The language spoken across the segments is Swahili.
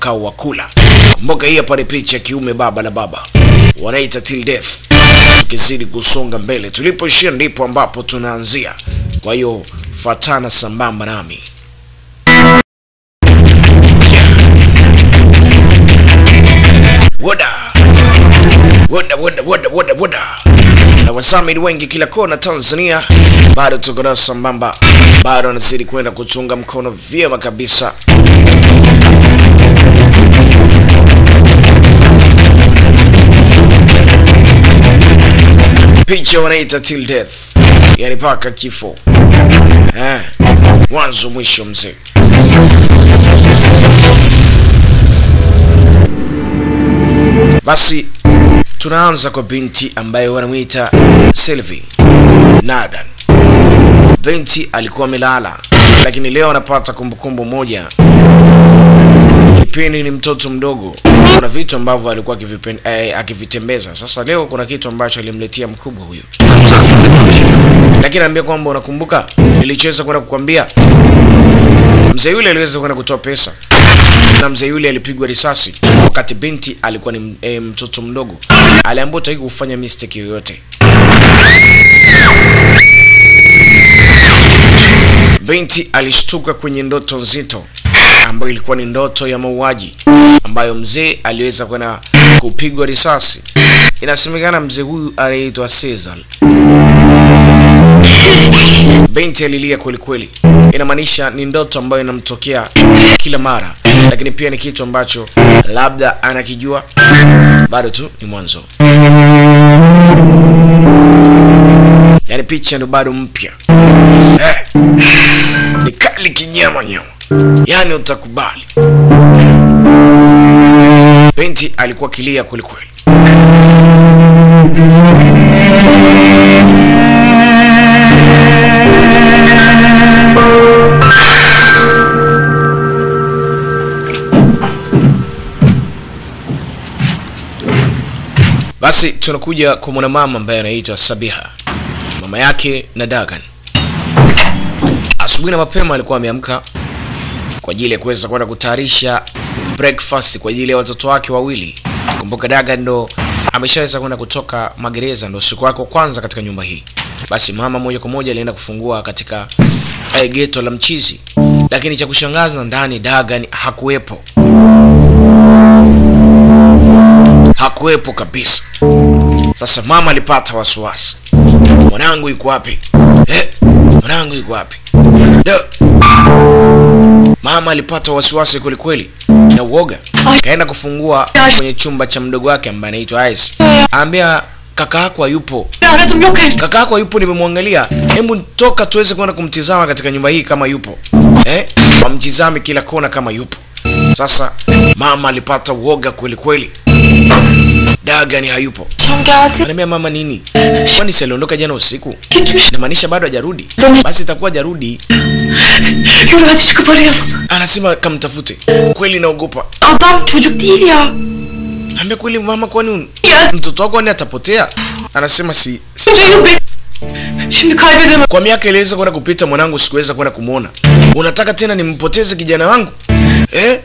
mkao wa kula. Kumbuka hii hapa ni picha ya kiume baba la baba, wanaita till death. Tukizidi kusonga mbele, tulipoishia ndipo ambapo tunaanzia. Kwa hiyo fatana sambamba nami. Woda woda woda woda woda woda na wasamini wengi kila kona Tanzania, bado tuko nao sambamba, bado anazidi kwenda kuchunga mkono vyema kabisa. Picha wanaita till death, yani paka kifo, eh, mwanzo mwisho mzee. Basi tunaanza kwa binti ambaye wanamwita Sylvie Nadan. Binti alikuwa amelala, lakini leo anapata kumbukumbu moja. Kipindi ni mtoto mdogo, kuna vitu ambavyo alikuwa akivipen- eh, akivitembeza. Sasa leo kuna kitu ambacho alimletea mkubwa huyu, lakini anaambia kwamba unakumbuka nilichoweza kwenda kukwambia. Mzee yule aliweza kwenda kutoa pesa na mzee yule alipigwa risasi wakati binti alikuwa ni m- eh, mtoto mdogo. Aliambiwa utaki kufanya mistake yoyote. Binti alishtuka kwenye ndoto nzito ambayo ilikuwa ni ndoto ya mauaji ambayo mzee aliweza kwenda kupigwa risasi. Inasemekana mzee huyu anaitwa Cesar. Binti alilia kwelikweli. Inamaanisha ni ndoto ambayo inamtokea kila mara, lakini pia ni kitu ambacho labda anakijua. Bado tu ni mwanzo, yaani picha ndo bado mpya eh. Ni kali kinyama nyama, yaani utakubali. Binti alikuwa kilia kwelikweli. Basi tunakuja kwa mwanamama ambaye anaitwa Sabiha, mama yake na Dagan. Asubuhi na mapema alikuwa ameamka kwa ajili ya kuweza kwenda kutayarisha breakfast kwa ajili ya watoto wake wawili. Kumbuka Dagan ndo ameshaweza kwenda kutoka magereza, ndo siku yake ya kwanza katika nyumba hii. Basi mama moja kwa moja alienda kufungua katika eh, geto la mchizi, lakini cha kushangaza ndani Dagan hakuwepo, hakuwepo kabisa. Sasa mama alipata wasiwasi, mwanangu yuko wapi? Eh, mwanangu yuko wapi? Da. Mama alipata wasiwasi kwelikweli na uoga, kaenda kufungua kwenye chumba cha mdogo wake ambaye anaitwa Ice. Aambia kaka yako hayupo, aradım yok evde. kaka yako hayupo, nimemwangalia. Hebu toka tuweze kwenda kumtizama katika nyumba hii kama yupo, eh, wamtizame kila kona kama yupo. Sasa mama alipata uoga kweli kweli, Dagani hayupo. Akşam geldi. Ananiambia mama nini? Kwani si aliondoka jana usiku? Gitmiş. Inamaanisha bado hajarudi? Basi itakuwa hajarudi. Yürü hadi çıkıp arayalım. Anasema kamtafute. Kweli naogopa. Adam çocuk değil ya. Ambia kweli mama, kwani un- Ya mtoto wako ni atapotea? Anasema si, si. bunca yıl be. Şimdi kaybedemem. Kwa miaka iliweza kwenda kupita mwanangu sikuweza kwenda kumwona. Unataka tena nimpoteze kijana wangu? Eh?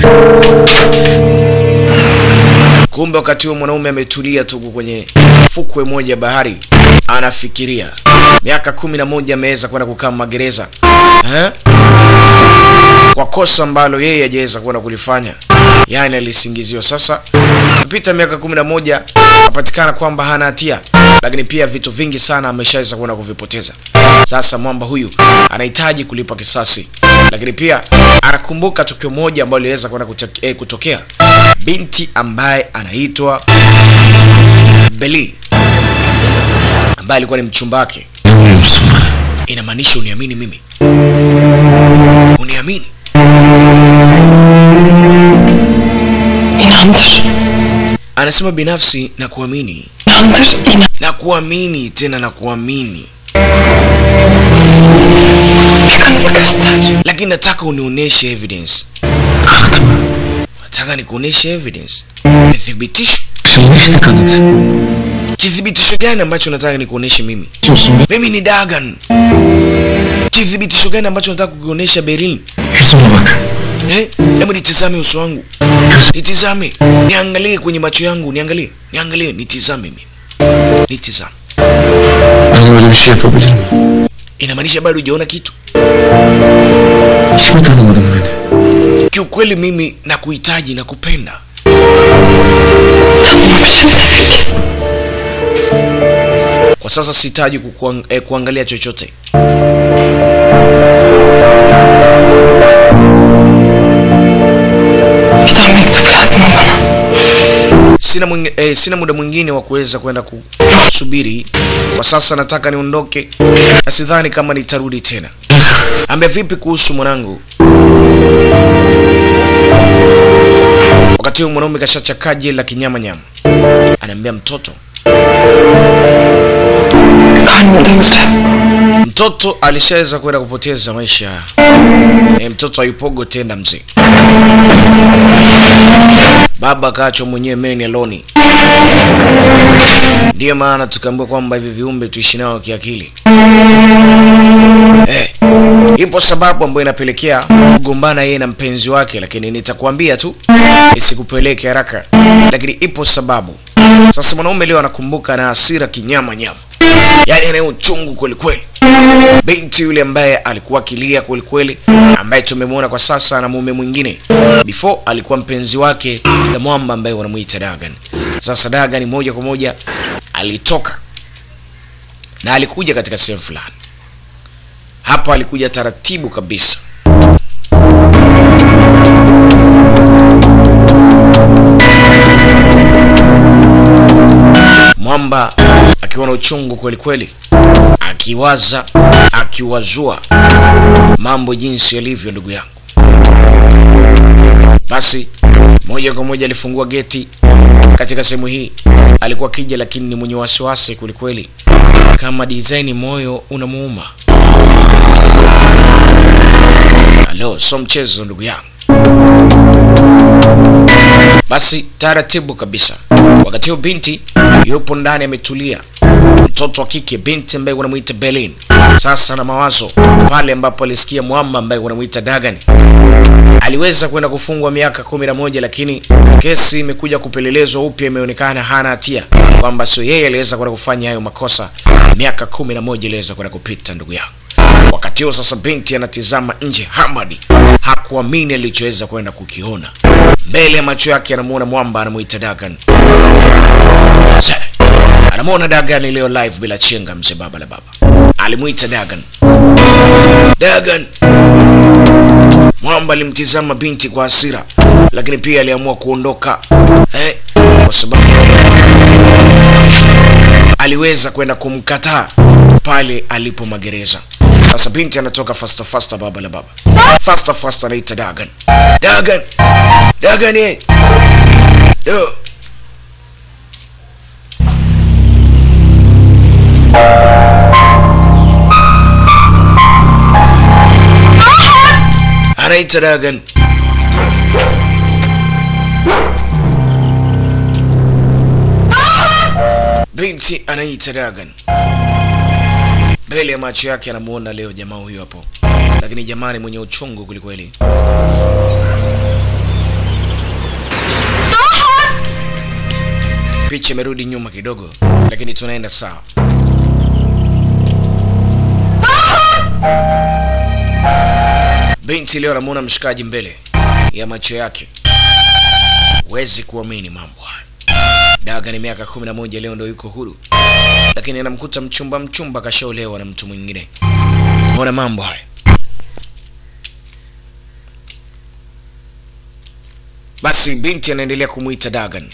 Kumbe wakati huo mwanaume ametulia tu huko kwenye fukwe moja ya bahari, anafikiria. Miaka kumi na moja ameweza kwenda kukaa magereza eh? kwa kosa ambalo yeye hajaweza kwenda kulifanya, yaani alisingiziwa. Sasa kupita miaka kumi na moja apatikana kwamba hana hatia, lakini pia vitu vingi sana ameshaweza kwenda kuvipoteza. Sasa mwamba huyu anahitaji kulipa kisasi, lakini pia anakumbuka tukio moja ambalo liliweza kwenda kutoke- eh, kutokea, binti ambaye anaitwa Beli ambaye alikuwa ni mchumba wake. Inamaanisha uniamini mimi, uniamini İnandır. anasema binafsi na kuamini İnandır. İnan. na kuamini tena na kuamini, Bir kanıt göster. lakini nataka unionyeshe evidence. Nataka nikuonyeshe evidence, nithibitisho. Açılmıştı kanıt. Kithibitisho gani ambacho nataka nikuonyeshe mimi? Diyorsun be. Mimi ni Dagan. Kithibitisho gani ambacho nataka kukionyesha Berlin? Yüzüme bak. Eh, hebu nitizame uso wangu. nitizame, niangalie kwenye macho yangu, niangalie, niangalie, nitizame mimi, nitizame. Ben öyle bir şey yapabilir miyim? Inamaanisha bado hujaona kitu? Hiç mi tanımadın beni? Kiukweli mimi nakuhitaji na kupenda. Tanımamışım demek ki. Kwa sasa sihitaji kukuang, eh, kuangalia chochote. Bir daha mektup yazma bana. Sina mwingi, eh, sina muda mwingine wa kuweza kwenda kusubiri. Kwa sasa nataka niondoke, na sidhani kama nitarudi tena. Ambia vipi kuhusu mwanangu? Wakati huo mwanaume kashachakaa jeli la kinyama nyama, anaambia mtoto, Karnımda öldü. mtoto alishaweza kwenda kupoteza maisha. E, mtoto hayupogo tena mzee. Baba akaachwa mwenyewe meni aloni. Ndiyo maana tukaambiwa kwamba hivi viumbe tuishi nao kiakili. Eh, ipo sababu ambayo inapelekea kugombana yeye na mpenzi wake, lakini nitakwambia tu isikupeleke haraka, lakini ipo sababu. Sasa mwanaume leo anakumbuka na hasira kinyama nyama, yaani anaye uchungu kweli kweli. Binti yule ambaye alikuwa akilia kweli kweli, ambaye tumemwona kwa sasa na mume mwingine, before alikuwa mpenzi wake na mwamba ambaye wanamuita Dagan. Sasa Dagan moja kwa moja alitoka na alikuja katika sehemu fulani. Hapa alikuja taratibu kabisa. Mwamba akiwa na uchungu kweli kweli, akiwaza akiwazua mambo jinsi yalivyo, ndugu yangu. Basi moja kwa moja alifungua geti katika sehemu hii. Alikuwa kija, lakini ni mwenye wasiwasi kwelikweli, kama design moyo unamuuma. Halo, so mchezo ndugu yangu. Basi taratibu kabisa, wakati huo binti yupo ndani ametulia, mtoto wa kike, binti ambaye wanamuita Berlin. Sasa na mawazo pale ambapo alisikia mwamba ambaye wanamuita Dagan aliweza kwenda kufungwa miaka kumi na moja lakini kesi imekuja kupelelezwa upya, imeonekana hana hatia, kwamba sio yeye aliweza kwenda kufanya hayo makosa. Miaka kumi na moja iliweza kwenda kupita, ndugu yangu. Wakati huo sasa, binti anatizama nje. Hamadi hakuamini alichoweza kwenda kukiona mbele ya macho yake. Anamuona mwamba anamuita Dagan, Zee, anamuona Dagan leo live bila chenga. Mzee baba la baba alimuita Dagan, Dagan. Mwamba alimtizama binti kwa hasira, lakini pia aliamua kuondoka eh, kwa sababu aliweza kwenda kumkataa pale alipo magereza. Sasa binti anatoka fasta fasta, baba la baba, fasta fasta, anaita Dagan, Dagan, Dagan, eh, do anaita Dagan. Binti anaita Dagan mbele ya macho yake, anamuona leo jamaa huyo hapo, lakini jamaa ni mwenye uchungu kwelikweli. Picha imerudi nyuma kidogo, lakini tunaenda sawa. Binti leo anamuona mshikaji mbele ya macho yake, huwezi kuamini mambo haya. Daga ni miaka kumi na moja leo ndo yuko huru, lakini anamkuta mchumba mchumba kashaolewa na mtu mwingine. Mbona mambo haya? Basi binti anaendelea kumwita Dagan.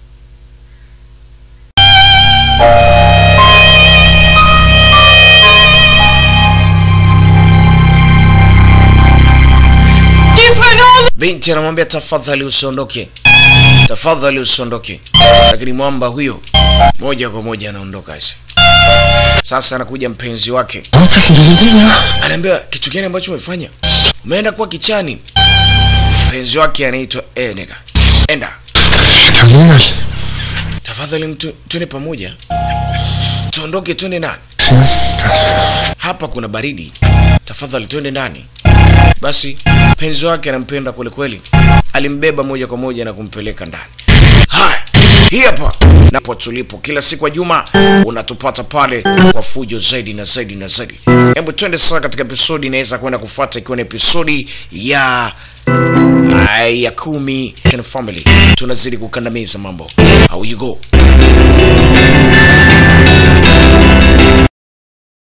Gitme ne olur. Binti anamwambia tafadhali usiondoke, tafadhali usiondoke, lakini mwamba huyo moja kwa moja anaondoka. Sasa sasa anakuja mpenzi wake, Ne yapıyorsun delirdin ya? anaambia kitu gani ambacho umefanya? Umeenda kuwa kichani. Mpenzi wake anaitwa Enega. Enda Kendine gel. tafadhali, mtu twende pamoja, tuondoke, twende ndani. Sinan gel. Hapa kuna baridi, tafadhali twende ndani. basi mpenzi wake anampenda kwelikweli alimbeba moja kwa moja na kumpeleka ndani haya hii hapa napo tulipo kila siku ya juma unatupata pale kwa fujo zaidi na zaidi na zaidi hebu twende sasa katika episodi inaweza kwenda kufuata ikiwa ni episodi ya Ay, ya kumi Family tunazidi kukandamiza mambo how you go